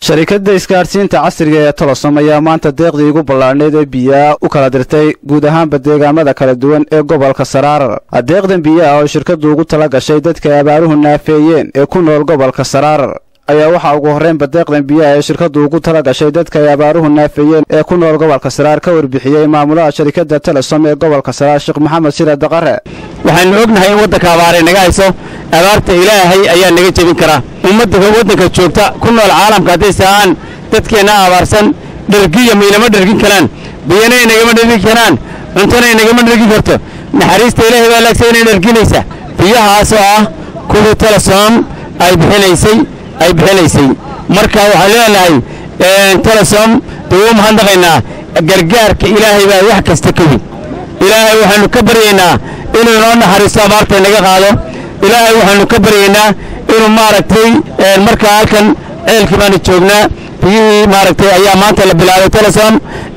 sharikadda isgaadhsiinta casriga ee tolosom ayaa maanta deeqdii ugu ballaadhneyd ee biyaa u kala dirtay guud ahaanba deegaamada kala duwan ee gobolka saraarar deeqdan biyaha oo shirkaddu ugu tala gashay dadka abaaruhu naafeeyeen ee ku nool gobolka saraarar ayaa waxaa ugu horraynba deeqdan biyaha ee shirkaddu ugu tala gashay dadka ay abaaruhu naafeeyeen ee ku nool gobolka saraar ka warbixiyey maamulaha sharikadda telesom ee gobolka saraar sheekh maxamed shire daqare waxaanu ognahay in waddanka abaaray naga hayso abaarta ilaahay ayaa naga jebin karaa ummadda waddanka joogta ku nool caalamka hadday sahaan dadkeenna abaarsan dhergiya maynama dhergin karaan biyana inagama dhergin karaan cuntona inagama dhergin karto naxariista ilaahay baa laagsa inay dherginaysa biyahaasoo ah kuwii telesom ay bixinaysay ay bixinaysay marka waxaan leenahay telesom dee wuu mahadnaqaynaa gargaarka ilaahay baa wax kasta ka weyn ilaahay waxaannu ka baryaynaa inuu inoo naxariisto abaarta inaga qaado ilaahay waxaannu ka baryaynaa inuu maaragtay markaa halkan ceelkii baanu joognaa biyihii maaragtay ayaa maanta la bilaabay telesom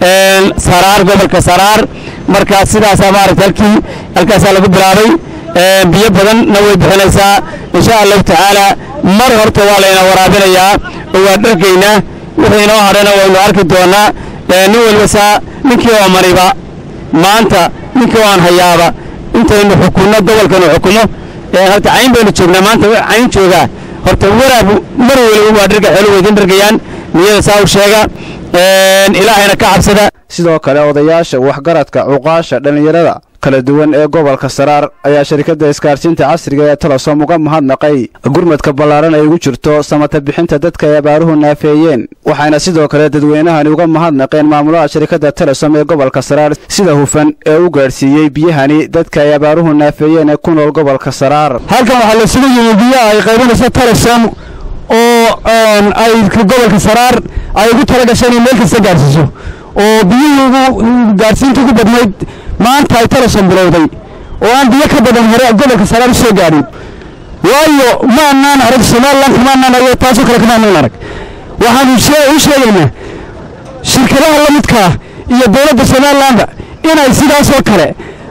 saraar gobolka saraar markaa sidaasaa maaragtay halkii halkaasaa lagu bilaabay biyo badanna way bixinaysaa insha allahu tacaala mar horta waa layna waraabinayaa oo waa dhargaynaa wixii inoo hadhana waynu arki doonnaa nin waliba saa ninkii oo maniba maanta ninkii oo aan hayaaba intaynu xukunno gobolkanu xukumo horta cayn baynu joognaa maanta cayn joogaa horta waraab mar waliba waa dharga xoolo weydin dhargayaan niyada saa u sheega ilaahayna ka cabsada sidoo kale odayaasha waxgaradka cuqaasha dhallinyarada kala duwan ee gobolka saraar ayaa sharikadda isgaadhsiinta casriga ee telesom uga mahadnaqay gurmadka ballaaran ay ugu jirto samata bixinta dadka ay abaaruhu naafeeyeen waxayna sidoo kale dadweynahani uga mahadnaqeen maamulaha sharikadda telesom ee gobolka saraar sida hufan ee u gaadhsiiyey biyahani dadka ay abaaruhu naafeeyeen ee ku nool gobolka saraar halkan waxaa la sugu yimi biyaha ay qaybinayso telesom oo ay gobolka saraar ay ugu tala gasheen in meel kasta gaadhsiiso oo biyihii ugu gaadhsiinta ugu badnayd maanta ay telesom bilowday oo aan biyo ka badan hore gobolka saraar u soo gaadhin waayo ma annaan arag somalilan kama annaan arag taasoo kale kama annaan arag waxaanu u sheegaynaa shirkadaha la midkaa iyo dowladda somalilanba inay sidaasoo kale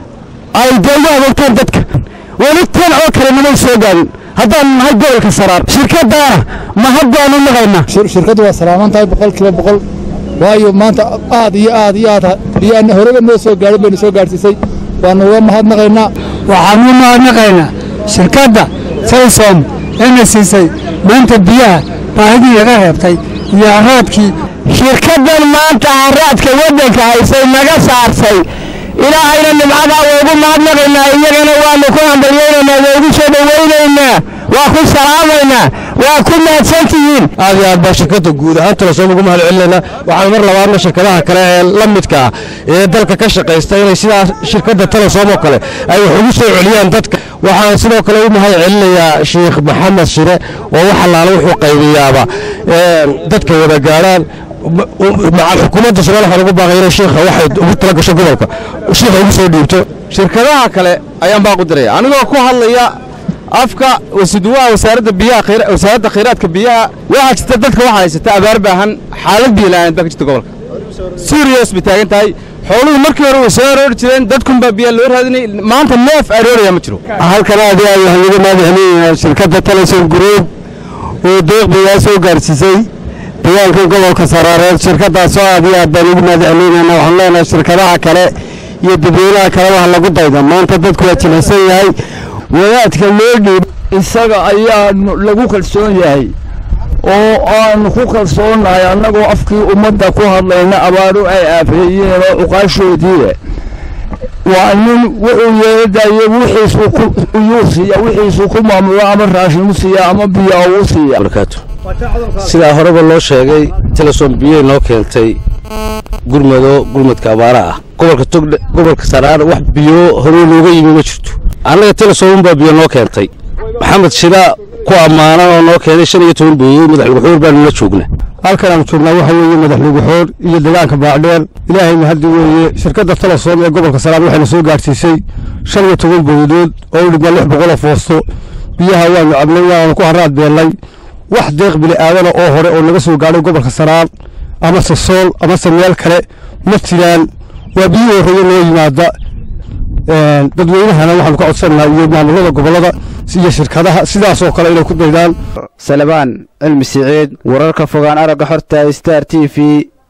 ay dee ugu adeegtaan dadka weli tan oo kale namay soo gaadhin haddaan nahay gobolka saraar shirkadaana mahad baanu naqaynaa shirkaddu waa salaaman tahay boqol kiiba boqol waayo maanta aad iyo aad iyo aad biyaana horeba noo soo gaadhin baynu soo gaadhsiisay waanu uga mahadnaqaynaa waxaanu u mahadnaqaynaa shirkadda telesom eena siisay maanta biyaha baahidii laga reebtay iyo haraadkii shirkaddan maanta haraadka waddanka haysay naga saarsay ilaahayna nimcadaa waygu mahadnaqaynaa iyagana waannu ku hambalyaynaynaa waygu soo dhowaynaynaa waa ku salaamaynaa waa ku mahadsantihiin aad iyo aad baa shirkadda guud ahaan telesom ugu mahad celinaynaa waxaan mar labaadna shirkadaha kale ee la midka ah ee dalka ka shaqaysta inay sidaa shirkadda telesom oo kale ay wax ugu soo celiyaan dadka waxaan sidoo kale u mahad celinayaa sheikh maxamed shire oo wax allaala wuxuu qaybiyaaba dadka wada gaadhaan xukuumadda somalia waxaan ugu baaqay inay shiikha waxay ugu tala gasho gobolka shiikha ugu soo dhiibto shirkadaha kale ayaan baaqu diraya anigoo ku hadlaya afka wasiduwaha wasaaradda biyaha wasaaradda khayraadka biyaha waxaa jirta dadka waxaa haysata abaar baahan xaalad biyo la'aan baa ka jirta gobolka suuriya bay taagan tahay xooluhu markii hore way soo aroori jireen dadkunbaa biyaa loo raadinay maanta neef arooraya ma jiro halkan aad iyo aad waxaan uga mahadcelinayaa shirkadda telesom group oo deeq biyaa soo gaarsiisay deegaanka gobolka saraareed shirkadaasoo aad iyo aad baan ugu mahadcelinaynaa waxaan leenahay shirkadaha kale iyo dadweynaha kale wax lagu dayda maanta dadku waa jilicsan yahay wadaadka loo dhiib isaga ayaa lagu kalsoon yahay oo aanu ku kalsoonnahay annagoo afkii ummadda ku hadlayna abaaru ay aafeeyeen oo cuqaashoodii waa nin wuxuu yeeladaye wixiisuyuu siiya wixiisuu ku maamulo ama raashin u siiya ama biyo uu siiya sidaa horeba loo sheegay telesom biyey noo keentay gurmado gurmadka abaara ah gobolka togdhe gobolka saraar wax biyo horey looga yimi ma jirto annaga telesom baa biyo noo keentay maxamed shira ku ammaanan oo noo keenay shan iyo toban booyood madaxluguxoor baanu la joognaa halkan aanu joognaa waxa weeye madaxluguxoor iyo deegaanka baacdheer ilaahayna haddi weeye shirkadda telesom ee gobolka saraar waxayna soo gaadhsiisay shan iyo toban booyadood oo u dhigmaa lix boqoloo foosto biyaha waanu cabnay waanu ku haraad beellay wax deeq bili'aadana oo hore oo naga soo gaadhay gobolka saraar amase sool amase meel kale ma jiraan waa biyihii horreeye noo yimaada dadweynahana waxaanu ka codsanaynaa iyo maamulada gobollada iyo shirkadaha sidaasoo kale inay ku daydaan salabaan cilmi siciid wararka fogaan aragga xorta star t v